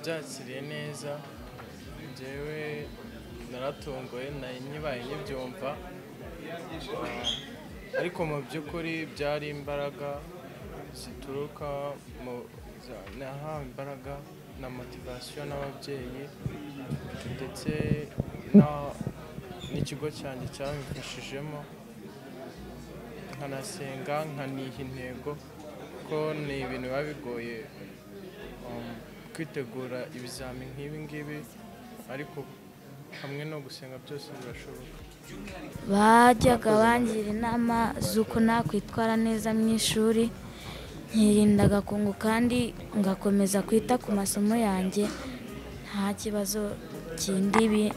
byakiriye neza njyewe naratunguwe nari nyibaye nkibyumva ariko mu by'ukuri byari imbaraga zituruka mu nahawe imbaraga na motivasiyo n'ababyeyi ndetse na- n'ikigo cyanjye cyabimfashijemo nkanasenga nkaniha intego ko ni ibintu biba bigoye um, kwitegura ibizamini nk'ibi ngibi ariko hamwe no gusenga byose birashoboka bajyaga bangira inama z'uko nakwitwara neza mu ishuri nkirinda agakungu kandi ngakomeza kwita ku masomo yanjye nta kibazo kindi bi-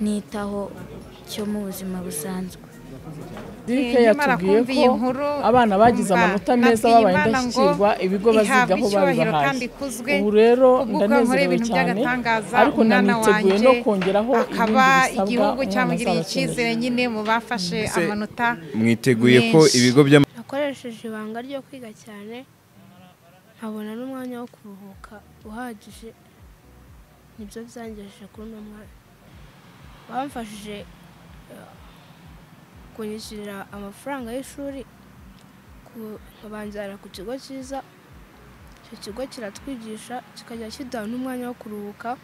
nitaho cyo mu buzima busanzwe dirike Eh, nyamara yatubwiye kumva iyi ko nkuru, abana bagize kumva amanota meza nabwiye babaye Imana ngo indashyikirwa ibigo ihabwe bazigaho icyubahiro babibahaye kandi ikuzwe, ubu rero ubwo ukora ndanezerewe ibintu cyane by'agatangaza, ariko umwana naniteguye wanjye no kongeraho akaba ibindi igihugu bisabwa umwana cyamugiriye azabakeneye icyizere nyine mu bafashe amanota mwiteguye ko menshi. ibigo by'amashuri nakoresheje ibanga ryo kwiga cyane nkabona n'umwanya wo kuruhuka uhagije nibyo byangejeje kuri uno mwanya bamfashije eh, kunyishyurira amafaranga y'ishuri ku- nkabanzana ku kigo cyiza icyo kigo kiratwigisha kikajya kiduha n'umwanya wo kuruhuka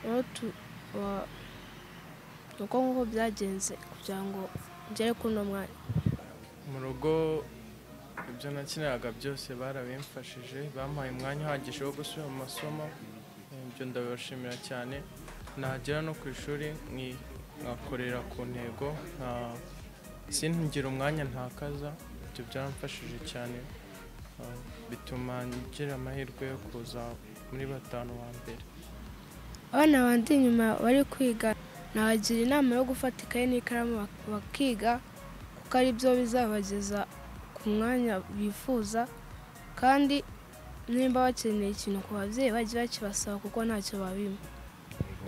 rero tu- wa- ni uko nguko byagenze kugira ngo ngere kuri uno mwanya mu rugo ibyo nakiniraga byose barabimfashije bampaye umwanya uhagije wo gusubira mu masomo ibyo ndabibashimira cyane nagera no ku ishuri nki- nkakorera ku ntego nka- singira umwanya ntakaza ibyo byaramfashije cyane Ah, bituma ngira amahirwe yo kuza muri batanu ba mbere abana bandi inyuma bari kwiga nabagira inama yo gufata ikaye n'ikaramu bak- bakiga kuko ari byo bizabageza ku mwanya bifuza kandi nimba bakeneye ikintu ku babyeyi bajye bakibasaba kuko ntacyo babima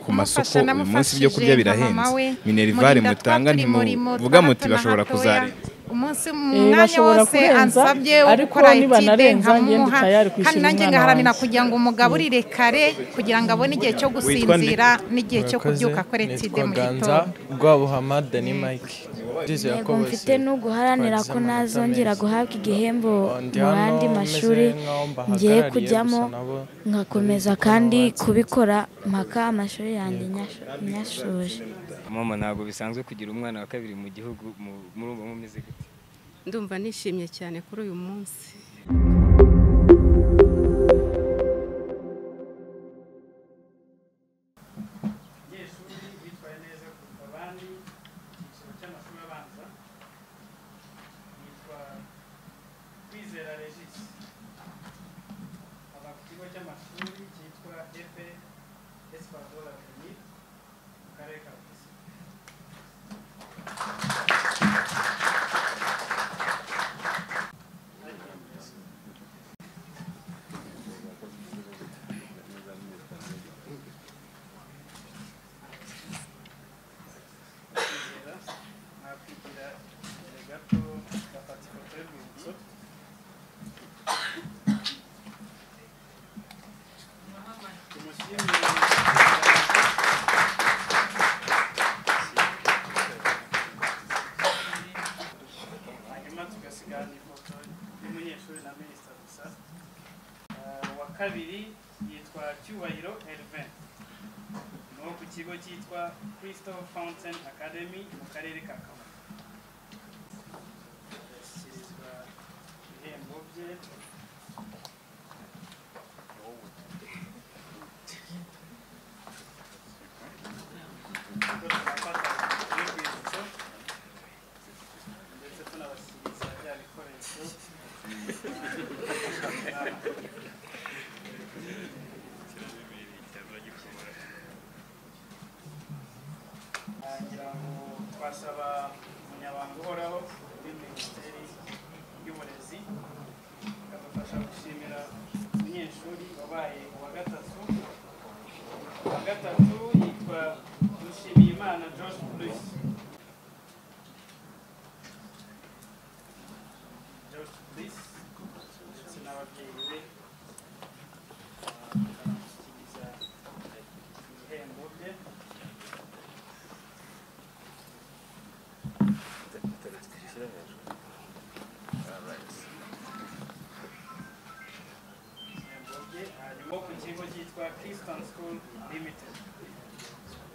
ku masoko Kumufasha, uyu munsi ibyo kurya namufashije nka birahenze mama we, minerivare murinda mutanga twa turi murimo, ntimuvuga twa muti hato na bashobora hatoya. kuzarenza umunsi Eh, umwanya bashobora wose kurenza, ansabye wo ariko gukora etide nibanarenza njye ndi nkamuha tayari kwishyura kandi nanjye umwana ngaharanira wanjye. kugira ngo umugaburire kare kugira ngo abone igihe cyo gusinzira n'igihe cyo Murakoze. kubyuka akora etide Nitwa mu Ganza gitondo Rwabuhama Dani Mike ndizera intego ko bose mfite ni uguharanira twagize ko amanota nazongera meza. guhabwa igihembo Ndi mu hano yandi meze mashuri nk'aho ngiye mbahagarariye, kujyamo gusa nabo ngakomeza ndabizi ko kandi nabatsinze. kubikora mpaka amashuri yanjye nyasho- nyashoje mama ntabwo bisanzwe kugira umwana wa kabiri mu gihugu mu- muri ubu bumeze gute ndumva nishimye cyane kuri uyu munsi wa kabiri yitwa cyubahiro elvin ni uwo ku kigo cyitwa crystal fountain academy mu karere ka kamonyi ashyikirizwa ibihembo bye turabafata urwibutso ndetse tunabashyikiriza bya bikoresho ngira ngo twasaba umunyamabanga uhoraho muri minisiteri y'uburezi akadufasha gushimira umunyeshuri wabaye uwa gatatu uwa gatatu yitwa dushimiyimana george bruce george bruce ndetse n'ababyeyi be ah, baramushyigikiza. cyitwa Kingston School Limited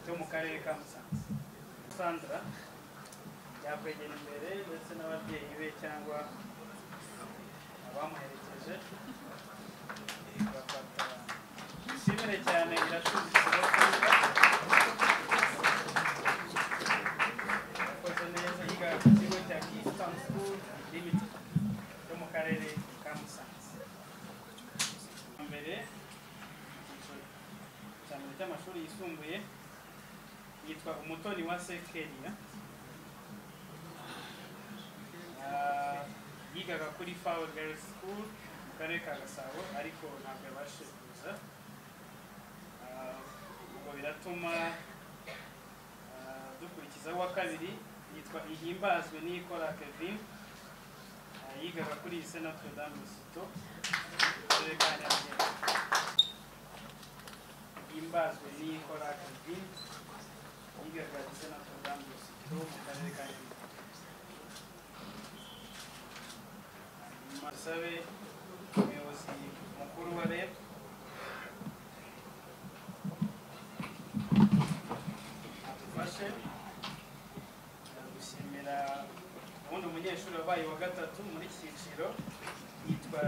cyo mu karere ka Musanze Sandra yakwegera imbere ndetse n'ababyeyi be cyangwa abamuherekeje bafata ishimire cyane irashuza ikigo yakoze neza yiga ku kigo cya Kingston School Limited cyo mu karere ka Musanze mbere cyane cy'amashuri yisumbuye yitwa umutoni wa sekeriya Ah, yigaga kuri fawe girls school mu karere ka gasabo ariko ntabwo yabashije kuza Ah, ubwo biratuma ah, dukurikiza uwa kabiri yitwa ihimbazwe n'ikora kevin Ah, yigaga kuri lycée notre dame de sito mu karere ka nyarugenge ihimbazwe n'ikora kevin yigaga lycée notre dame de sito mu karere ka nyarugenge musabe umuyobozi mukuru wa reb adufashe gushimira ubundi umunyeshuri wabaye wa gatatu muri iki cyiciro yitwa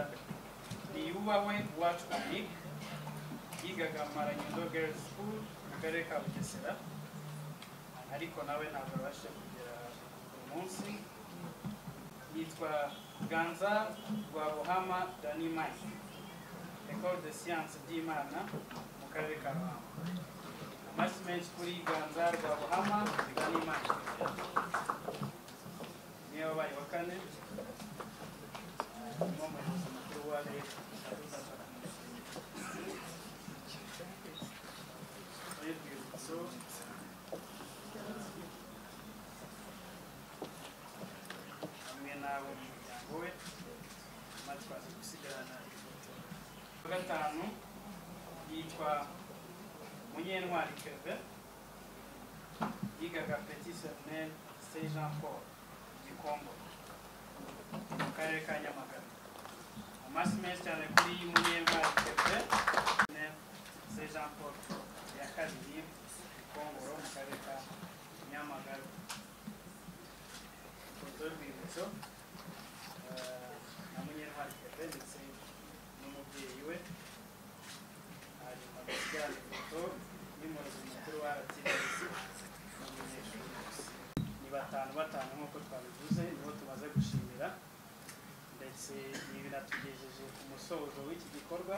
niyubahwe wacu onik yigaga maranyundo girls school mu karere ka bugesera ariko nawe ntabwo abashe kugera uyu munsi yitwa ganza rwa buhama dani mike ecole de science by'imana mu karere ka ruhango amashyi menshi kuri ganza rwa buhama dani mike niyo wabaye wa kane harimo umuyobozi mukuru wa leta muri rwibutso hamwe n'abo mu muryango we nyuma twaza gusigarana ifoto wa gatanu yitwa munyentwari keve yigaga petit seminel st jean paul igikombo mu karere ka nyamagabe amasi menshi cyane kuri munyentwari keve st jean paul ya kabiri gikongoro mu karere ka nyamagabe ifoto y'urwibutso eh, na munyentwari keve ndetse n'umubyeyi we hanyuma dusigarana ifoto y'umuyobozi mukuru wa rtc n'umunyeshuri wese ni batanu batanu nk'uko twabivuze nibo tumaze gushimira ndetse ibi binatugejeje ku musozo w'iki gikorwa